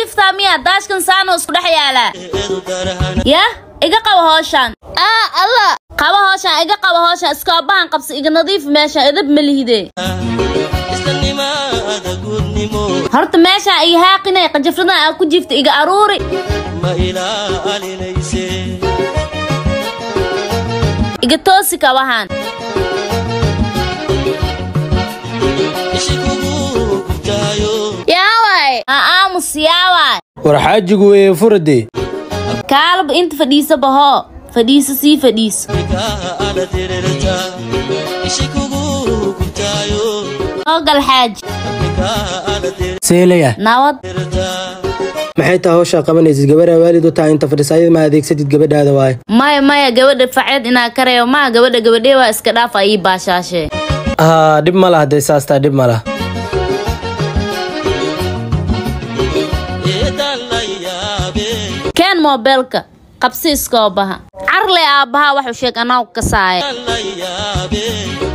jiftaa miya daashkan saano isku dhex yaalaa yah iga qabo hooshaan aa alla qabo hooshaan iga qabo hooshaan iskoobahan qabsi iga nadiif meeshaan idab ma lihide horta meeshaan iga haaqinay qajafradan aa ku jifta iga aruuri iga toosi kabahan yaaway ha aamus yaawaay war xaajigu weeye furadee kaalaba inta fadhiisa bahoo fadhiiso sii fadhiiso oo gal xaaji seelaya nabad maxay tahay hawshaa qabanaysid gabadhaa waalid u tahay inta fadhiisaayad ma adeegsatid gabadhaada waaye maya maya gabadha faceed inaa kareeyo maa gabadha gabadhee waa iska dhaaf ayii baashaashee haa dhib ma laha dee saastaa dhib ma laha keen moobeelka qabsi iskoobaha carle aabbahaa waxuu sheeg anaa kasaaya